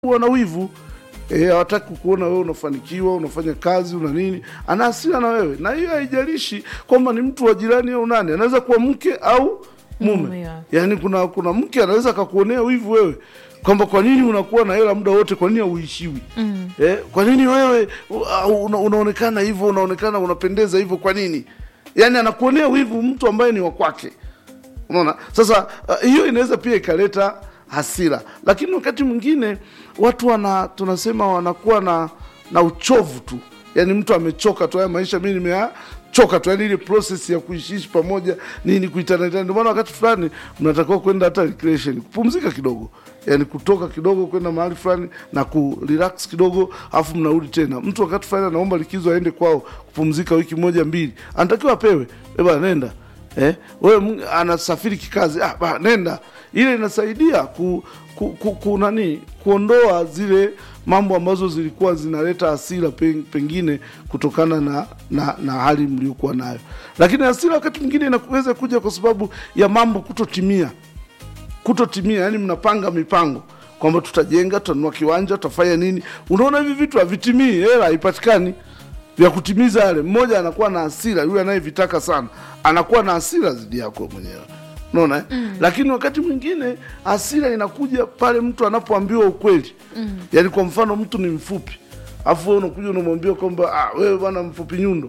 wana wivu Eh, hawataki kuona wewe unafanikiwa unafanya kazi una nini ana hasira na wewe na hiyo haijalishi kwamba ni mtu wa jirani au nani anaweza kuwa mke au mume Mume, ya. yaani kuna kuna mke anaweza akakuonea wivu wewe kwamba kwa nini unakuwa na hela muda wote kwa nini hauishiwi mm. eh, kwa nini wewe uh, una, unaonekana hivyo unaonekana unapendeza hivyo kwa nini yaani anakuonea wivu mtu ambaye ni wa kwake unaona sasa uh, hiyo inaweza pia ikaleta hasira lakini wakati mwingine watu wana tunasema wanakuwa na na uchovu tu yaani mtu amechoka tu haya maisha mi nimeachoka tu yaani ile process ya kuishiishi pamoja nini kuitanatana ndio maana wakati fulani mnatakiwa kwenda hata recreation kupumzika kidogo yaani kutoka kidogo kwenda mahali fulani na kurelax kidogo alafu mnarudi tena mtu wakati fulani anaomba likizo aende kwao kupumzika wiki moja mbili anatakiwa apewe eba nenda eh, wewe Mungu anasafiri kikazi ah, ba, nenda ile inasaidia ku, ku, ku, ku nani kuondoa zile mambo ambazo zilikuwa zinaleta hasira pen- pengine kutokana na, na, na hali mliokuwa nayo lakini hasira wakati mwingine inaweza kuja kwa sababu ya mambo kutotimia kutotimia yani mnapanga mipango kwamba tutajenga tutanunua kiwanja tutafanya nini unaona hivi vitu havitimii hela haipatikani vya kutimiza yale mmoja anakuwa na hasira yule anayevitaka sana anakuwa na hasira zidi yako mwenyewe unaona eh? mm. lakini wakati mwingine hasira inakuja pale mtu anapoambiwa ukweli mm. yaani kwa mfano mtu ni mfupi afu wewe unakuja unamwambia kwamba ah, wewe bwana mfupi nyundo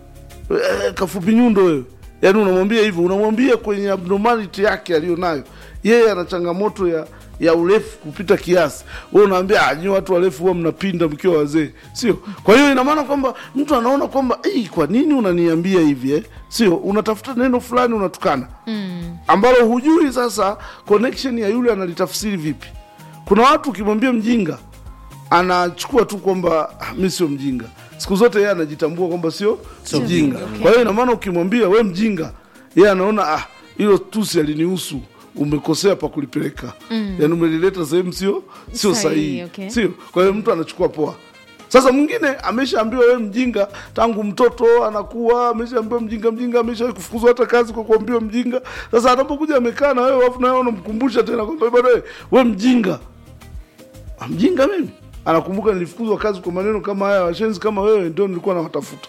Eh, kafupi nyundo wewe yaani unamwambia hivyo unamwambia kwenye abnormality yake aliyonayo yeye ana changamoto ya ya urefu kupita kiasi wewe unaambia ah, nyinyi watu warefu huwa mnapinda mkiwa wazee sio kwa hiyo ina maana kwamba mtu anaona kwamba "Ih, kwa nini unaniambia hivi eh? sio unatafuta neno fulani unatukana mm. ambalo hujui sasa connection ya yule analitafsiri vipi kuna watu ukimwambia mjinga anachukua tu kwamba "Ah, mi sio mjinga siku zote yeye anajitambua kwamba sio mjinga mjinga, okay. kwa hiyo ina maana ukimwambia we mjinga yeye anaona ah hilo tusi alinihusu umekosea pa kulipeleka mm. yaani umelileta sehemu sio sio Sahihi, sahihi okay. sio kwa hiyo mtu anachukua poa sasa mwingine ameshaambiwa wewe mjinga tangu mtoto anakuwa ameshaambiwa mjinga mjinga amesha kufukuzwa hata kazi kwa kuambiwa mjinga sasa anapokuja amekaa na wewe afu na wewe unamkumbusha tena kwamba bwana wewe we mjinga "Ah, mjinga mimi anakumbuka nilifukuzwa kazi kwa maneno kama haya washenzi kama wewe ndio nilikuwa nawatafuta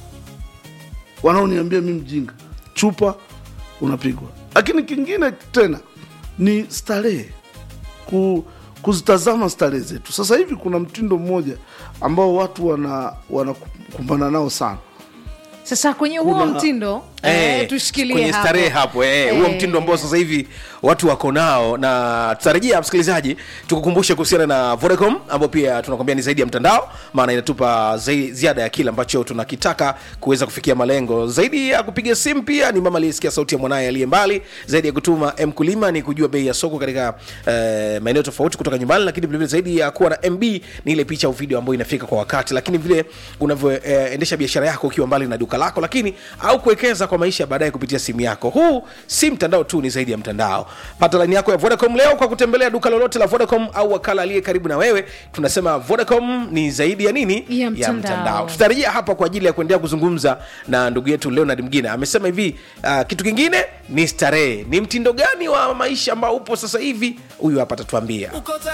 wanaoniambia mi mjinga chupa unapigwa lakini kingine tena ni starehe ku, kuzitazama starehe zetu sasa hivi kuna mtindo mmoja ambao watu wana wanakumbana nao sana sasa kwenye huo Kuna- mtindo eh, Eh, tushikilie kwenye hapo. starehe hapo eh, huo Eh. mtindo ambao sasa hivi watu wako nao na tutarejea msikilizaji tukukumbushe kuhusiana na vodacom ambao pia tunakwambia ni zaidi ya mtandao maana inatupa zai- ziada ya kile ambacho tunakitaka kuweza kufikia malengo zaidi ya kupiga simu pia ni mama aliyesikia sauti ya mwanaye aliye mbali zaidi ya kutuma mkulima ni kujua bei ya soko katika eh, maeneo tofauti kutoka nyumbani lakini vilevile zaidi ya kuwa na mb ni ile picha au video ambayo inafika kwa wakati lakini vile unavyoendesha biashara yako ukiwa mbali na duka lako lakini au kuwekeza kwa maisha ya baadaye kupitia simu yako huu si mtandao tu ni zaidi ya mtandao pata laini yako ya vodacom leo kwa kutembelea duka lolote la vodacom au wakala aliye karibu na wewe tunasema vodacom ni zaidi ya nini Ya mtandao. tutarejea hapa kwa ajili ya kuendelea kuzungumza na ndugu yetu leonard mgine amesema hivi uh, kitu kingine ni starehe ni mtindo gani wa maisha ambao upo sasa hivi huyu hapa atatuambia